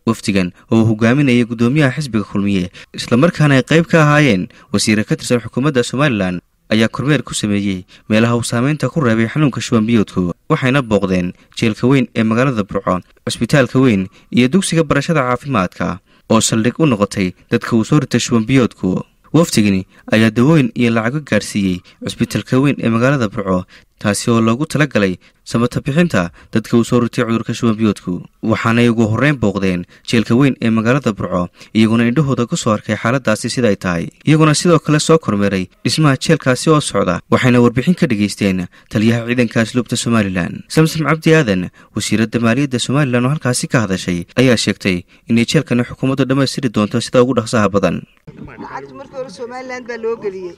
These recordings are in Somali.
wafdigan oo uu hogaaminayay guddoomiyaha xisbiga kulmiye islamarkaana ay qayb ka ahaayeen wasiire ka tirsan xukuumadda somalilan ayaa kormeer ku sameeyey meelaha uu saameynta ku reebay xanuunka shubanbiyoodku waxayna booqdeen jeelka weyn ee magaalada burco cusbitaalka weyn iyo dugsiga barashada caafimaadka oo saldhig u noqotay dadka uu soo ritay shubanbiyoodku wafdigani ayaa dawooyin iyo lacago gaadhsiiyey cusbitaalka weyn ee magaalada burco taasi oo loogu tala galay samata bixinta dadka uu soo ritay cudurka shubanbiyoodku waxaanay ugu horreyn booqdeen jeelka weyn ee magaalada burco iyaguna indhahooda ku soo arkay xaaladaasi sida ay tahay iyaguna sidoo kale soo kormeeray dhismaha jeelkaasi oo socda waxayna warbixin ka dhegaysteen taliyaha ciidanka asluubta somalilan samsom cabdi aadan wasiiradda maaliyadda somalilan oo halkaasi ka hadashay ayaa sheegtay inay jeelkani xukuumaddu dhammaystiri doonto sida ugu dhaqsaha badan lacagta markii hore somalilan baa loo geliyey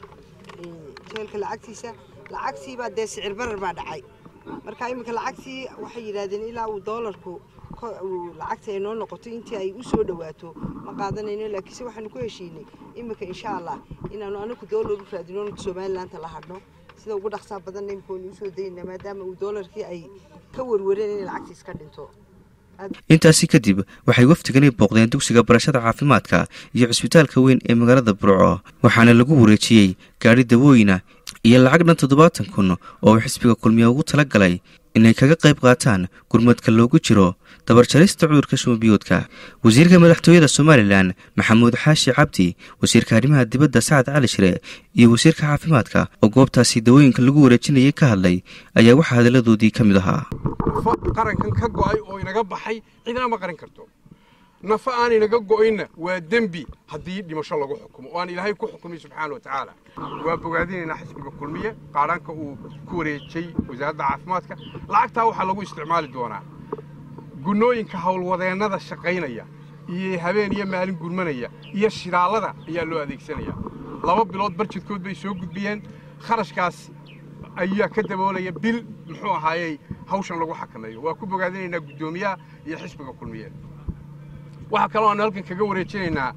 jeelka lacagtiisa lacagtiibaa dee sicir barar baa dhacay marka iminka lacagtii waxay yidhaahdeen ilaa uu doolarku lacagta ay noo noqoto intii ay u soo dhawaato ma qaadanayno laakiinse waxaanu ku heshiinay iminka insha allah inaanu anagu doolar u raadino somalilaanta la hadhno sida ugu dhaqsaa badanna imika waynu usoo daynaa maadaama uu doolarkii ay ka warwareen inay lacagtii iska dhinto intaasi kadib waxay wafdigani booqdeen dugsiga barashada caafimaadka iyo cusbitaalka weyn ee magaalada burco waxaana lagu wareejiyey gaadhi dawooyina iyo lacag dhan toddobaatan kun oo uu xisbiga kulmiya ugu tala galay inay kaga qayb qaataan gurmadka loogu jiro dabarjarista cudurka shumabiyoodka wasiirka madaxtooyada somalilan maxamuud xaashi cabdi wasiirka arrimaha dibadda sacad cali shire iyo wasiirka caafimaadka oo goobtaasi dawooyinka lagu wareejinayay ka hadlay ayaa waxaa hadalladoodii ka mid ahaa qarankan ka go'ay oo inaga baxay cidna ma qaran karto nafa aan inaga go'ayna waa dembi haddii dhimasho lagu xukumo oo aan ilaahay ku xukumay subxaana wa tacaala waa bogaadinaynaa xisbiga kulmiye qaadhaanka uu ku wareejay wasaaradda caafimaadka lacagtaa waxaa lagu isticmaali doonaa gunnooyinka howlwadeennada shaqaynaya iyo habeen iyo maalin gurmanaya iyo shidaalada ayaa loo adeegsanaya laba bilood barjidkood bay soo gudbiyeen kharashkaas ayaa ka daboolaya bil muxuu ahaayey hawshan lagu xakameeyo waa ku bogaadinaynaa guddoomiyaha iyo xisbiga kulmiye waxaa kaloo aanu halkan kaga wareejinaynaa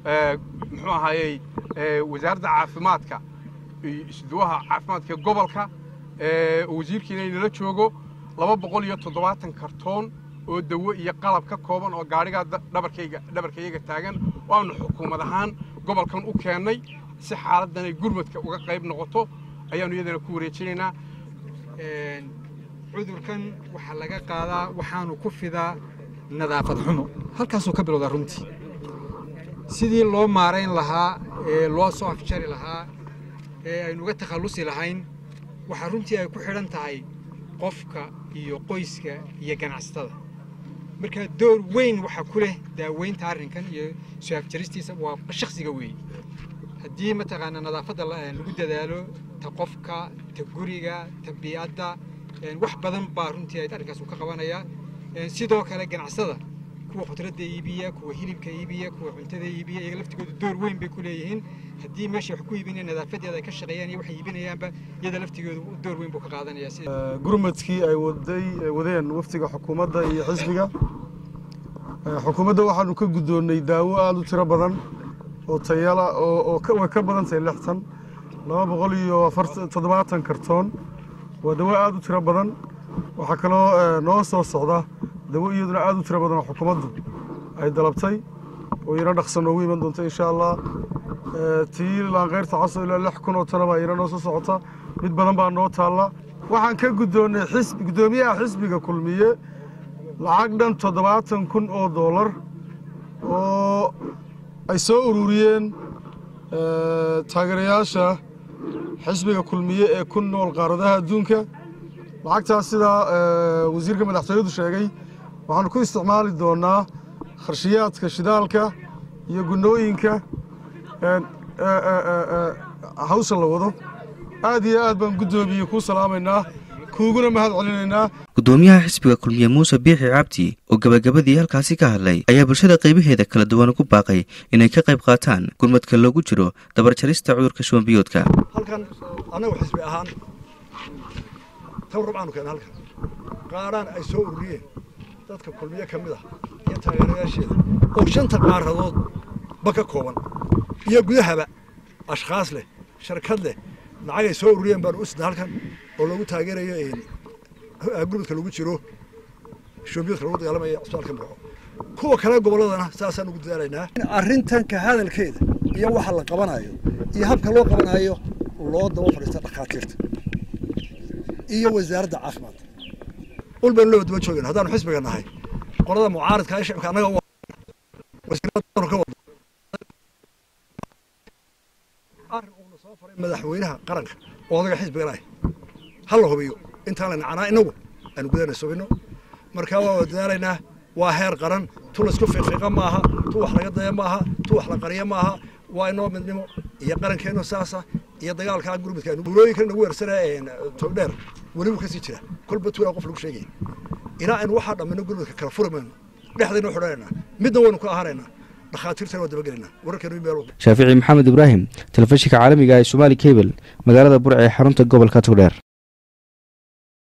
muxuu ahaayey wasaaradda caafimaadka isduwaha caafimaadka gobolka wasiirkiina inala joogo laba boqol iyo toddobaatan kartoon oo dawo iyo qalab ka kooban oo gaadhigaa dhabarkayga dhabarkayaga taagan oo aanu xukuumad ahaan gobolkan u keennay si xaaladdan ay gurmadka uga qayb noqoto ayaanu iyadana ku wareejinaynaa cudurkan waxaa laga qaadaa waxaanu ku fidaa nadaafad xumo halkaasuu ka bilowdaa runtii sidii loo maarayn lahaa ee loo soo afjari lahaa ee aynu uga takhallusi lahayn waxaa runtii ay ku xidhan tahay qofka iyo qoyska iyo ganacsatada marka door weyn waxaa ku leh daaweynta arrinkan iyo soo afjaristiisa waa shakhsiga weeye haddii mataqaanaa nadaafadda lagu dadaalo ta qofka ta guriga ta bii'adda wax badan baa runtii arrinkaas uu ka qabanayaa sidoo kale ganacsada kuwa khudradda iibiya kuwa hilibka iibiya kuwa cuntada iibiya iyaga laftigooda door weyn bay ku leeyihiin haddii meesha wax ku iibinaya nadaafadeeda ay ka shaqeeyaan iyo waxay iibinayaanba iyada laftigooda door weyn buu ka qaadanaya gurmadkii ay waday wadeen waftiga xukuumadda iyo xisbiga xukuumadda waxaanu ka guddoonnay daawo aada u tiro badan oo tayala oo way ka badan tahay lixtan laba boqol iyo toddobaatan kartoon waa dawo aada u tiro badan waxaa kaloo noo soo socda dawo iyaduna aada u tiro badan oo xukuumaddu ay dalabtay oo iyana dhaqsan noogu iman doonta insha allah tii laanqeyrta caso ilaa lix kun oo tana baa iyana noo soo socota mid badan baa noo taalla waxaan ka guddoonnay xisbi guddoomiyaha xisbiga kulmiye lacag dhan toddobaatan kun oo doolar oo ay soo ururiyeen taageerayaasha xisbiga kulmiye ee ku nool qaaradaha adduunka lacagtaas sidaa wasiirka madaxtooyadu sheegay waxaanu ku isticmaali doonaa kharshiyaadka shidaalka iyo gunnooyinka hawsha la wado aad iyo aad baan guddoomiye kuu salaamaynaa kuuguna mahad celinaynaa guddoomiyaha xisbiga kulmiye muuse biixi cabdi oo gabagabadii halkaasi ka hadlay ayaa bulshada qaybaheeda kala duwan ugu baaqay inay ka qayb qaataan gurmadka loogu jiro dabarjarista cudurka shubanbiyoodka halkan annagu xisbi ahaan tan rubcaanu keena halkan qaadhaan ay soo ururiyeen dadka kulmiye ka mid ah iyo taageerayaasheeda oo shanta qaaradood ba ka kooban iyo gudahaba ashkhaas leh sharkad leh lacag ay soo ururiyeen baanu u sidna halkan oo loogu taageerayo gurmadka lagu jiro shombiyoodka lagu dagaalamaya cusbitaalka murco kuwa kale gobolladana saasaan ugu dadaalaynaa arrintan ka hadalkeeda iyo waxa la qabanayo iyo habka loo qabanayo loo daba fadhiista dhakhaatiirta iyo wasaaradda caafimaadka ul baynu loo daba joogayna haddaanu xisbiga nahay qolada mucaaradka ee shicibka annaga wasiirada ka wado arrin uuna soo faray madaxweynaha qaranka oo odaga xisbigana ah ha la hubiyo intaan la nacanaa inagu aanu gudana sugino markaa waa dadaalaynaa waa heer qaran tu laisku fiiqiiqa maaha tu wax laga daya maaha tu wax la qariya maaha waa inoo midnimo iyo qarankeennu saasa iyo dagaalkaa gurmudka buulooyinkan nagu weersanaya togdheer welibu kasii jira kolba tuulaa qof lagu sheegaya ilaa aynu waxaa dhammino gurmudka kala furi mayno dhexdaynu xidhanaynaa midna waynu ka ahaanaynaa dhakhaatiirtana waa dabagelaynaa wararkeenu meel shaafici maxamed ibraahim telefishinka caalamiga ee somaali cable magaalada burc ee xarunta gobolka togdheer